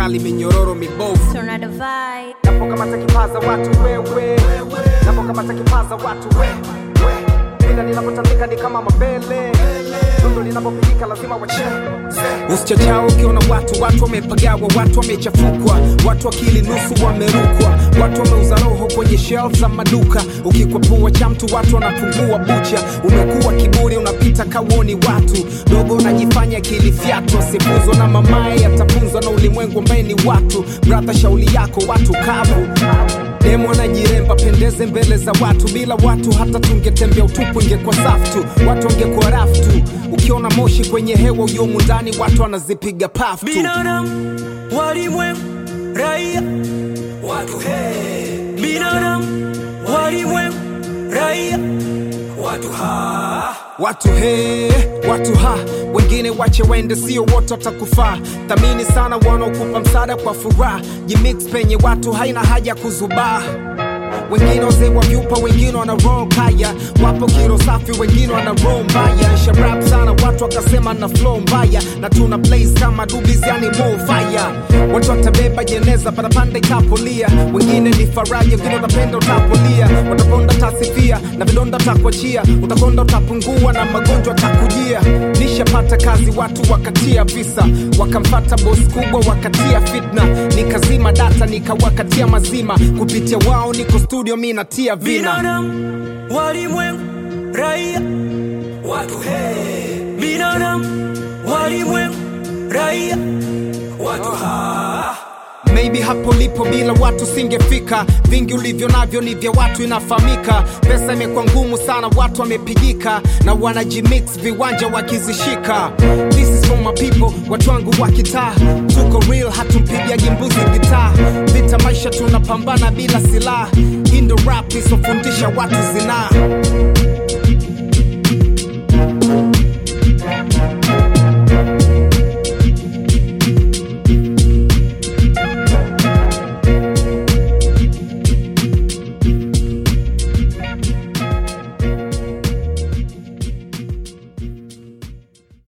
kali minyororo mibovu Tornado vibe. napokamata kipaza watu wewe napokamata kipaza watu we we ila ninapotandika ni kama mabele dundo linapopigika lazima wache usichachao ukiona watu watu wamepagawa watu wamechafukwa watu akili nusu wamerukwa watu wameuza roho kwenye shelf za maduka ukikwapua cha mtu watu wanapungua bucha umekuwa kiburi unapita kawoni watu dogo unajifanya kilifyatwa sifuzwa na mamaye atafunzwa na ulimwengu ambaye ni watu bradha shauli yako watu kavu demo anajiremba pendeze mbele za watu bila watu hata tungetembea utupu ingekuwa safu tu watu wangekuwa rafu tu ukiona moshi kwenye hewa uyomu ndani watu wanazipiga pafu tu binadamu walimwengu raia watu he binadamu walimwengu raia watu ha watu he watu ha wengine wache waende sio wote watakufaa thamini sana wanaokupa msaada kwa furaha jimix penye watu haina haja kuzubaa wengine wazee wa vyupa wengine wana roho kaya wapo kiro safi wengine wana roho mbaya sharap sana watu wakasema na flow mbaya na tuna blaze kama dubis yani more fire watu watabeba jeneza parapanda ikapolia wengine ni faraja wengine watapenda utapolia wataponda tasifia na vidonda takuachia utakonda utapungua na magonjwa takujia nishapata kazi watu wakatia visa wakamfata bos kubwa wakatia fitna nikazima data nikawakatia mazima kupitia wao niko studio mi natia vina binadamu walimwengu raia watu he binadamu walimwengu raia watu ha maybe hapo lipo bila watu singefika vingi ulivyo navyo ni vya watu inafahamika pesa imekuwa ngumu sana watu wamepigika na wanajimix viwanja wakizishika this is for my people watu wangu wa kitaa tuko real hatumpigiagi mbuzi gitaa vita maisha tunapambana bila silaha indo rap isofundisha watu zinaa